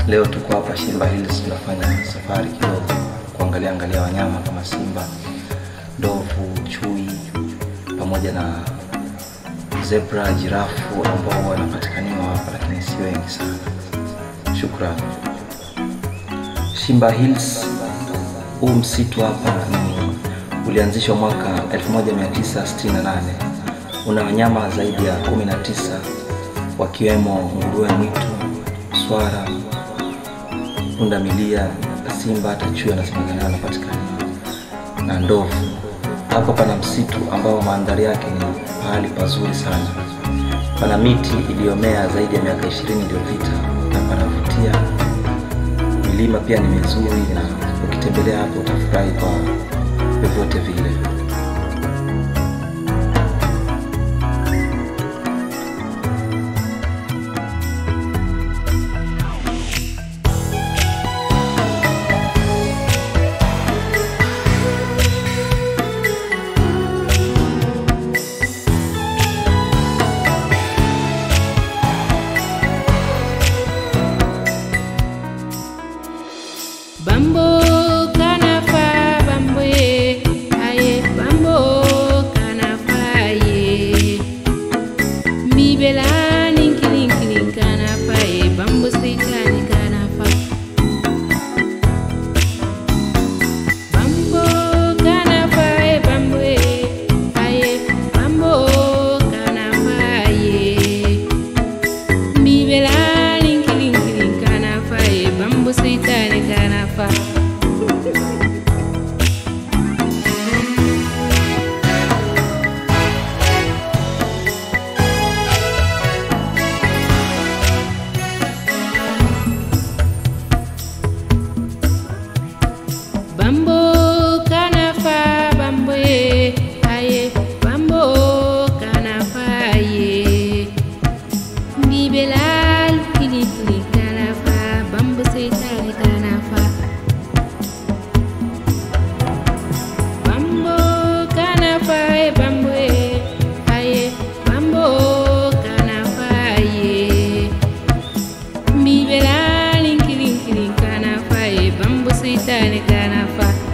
Leo tuko hapa Shimba Hills, tunafanya safari kidogo kuangalia angalia wanyama kama simba, ndovu, chui pamoja na zebra, jirafu ambao wanapatikaniwa hapa, lakini si wengi sana. Shukrani. Shimba Hills, huu msitu hapa ni ulianzishwa mwaka 1968 una wanyama zaidi ya 19 wakiwemo nguruwe mwitu, swara, pundamilia, simba, hata chui anasemekana wanapatikana na ndovu. Hapa pana msitu ambao mandhari yake ni pahali pazuri sana. Pana miti iliyomea zaidi ya miaka 20 iliyopita na panavutia. Milima pia ni mizuri, na ukitembelea hapo utafurahi kwa vyovyote vile. Bambo kanafa bambo ye aye bambo kanafa ye Mibela ninkilinkiling kanafa ye bambo sitani kanafa Bambo kanafa ye bambo ye aye bambo kanafa ye Mibela ninkilinkiling kanafa ye bambo sitani kanafa Bambo kanafa bambo ye aye bambo kanafa ye Ngibelal kilitli kanafa bambo setani kanafa Bambo kanafa ye bambo ye aye bambo kanafa ye Mbibelal kilitli kanafa ye bambo setani kanafa